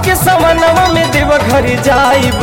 के समनवा में देव घर जाइब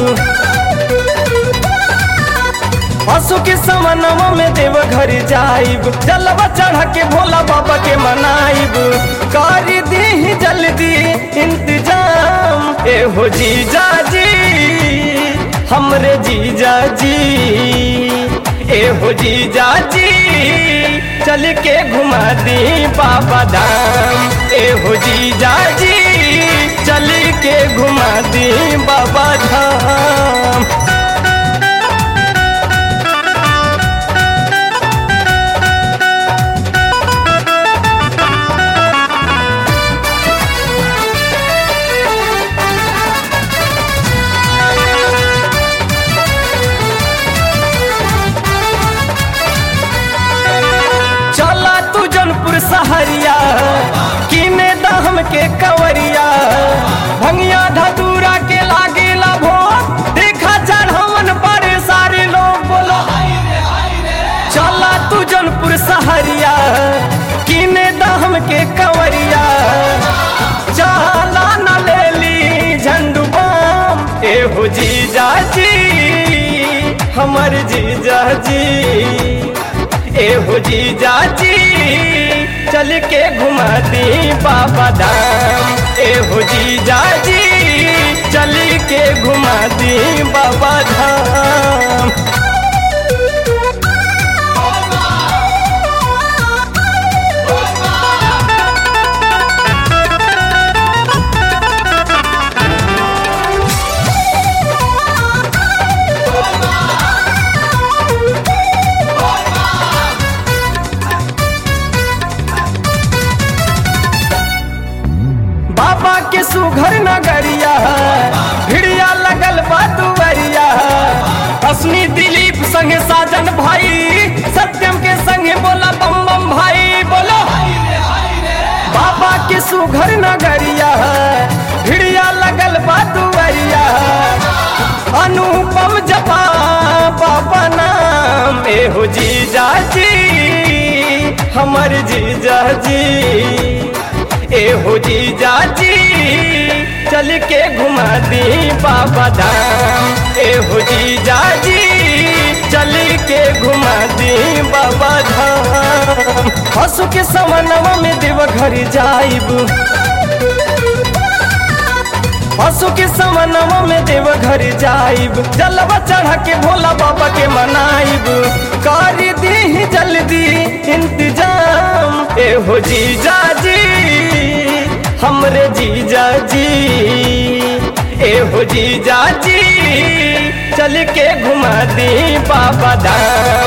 पशु के समनवा में देव घर जाइब जलवा चढ़ा के भोला बाबा के मनाइब कर दी जल्दी इंतजाम ए हो जीजा जी हमरे जीजा जी ए हो जीजा जी चल के घुमा दी बाबा धाम ए हो जीजा जी चल के घुमा दी बाबा धाम चला तू जनपुर सहरिया किने दहम के कवरिया भंगिया धतूरा के लागेला भोग देखा चढ़वन पर सारे लोग बोलो चला तू जनपुर सहरिया किने दहम के कवरिया चला न ले ली झंडू बाम ए हो जीजा जी हमर जीजा जी ए हो जीजा जी चल के घुमा दी बाबा धाम ए हो जीजा जी चल के घुमा दी बाबा धाम बाबा के सुघर नगरिया भिड़िया लगल बा दुवरिया असनी दिलीप संगे साजन भाई सत्यम के संगे बोला बम बम भाई बोलो बाबा के सुघर नगरिया भिड़िया लगल बा दुवरिया अनुपम जपा बाबा नाम ए हो जीजा जी हमर जीजा जी ए हो जीजा जी चल के घुमा दी बाबा धाम ए हो जीजा जी चल के घुमा दी बाबा धाम हसु के समनवा में देव घर जाइब हसु के समनवा में देव घर जाइब जलवा चढ़ा के भोला बाबा के मनाइब कर दी जल्दी इंतजाम ए हो जीजा जी हमरे जीजा जी ए हो जीजा जी चल के घुमा दी बाबा धाम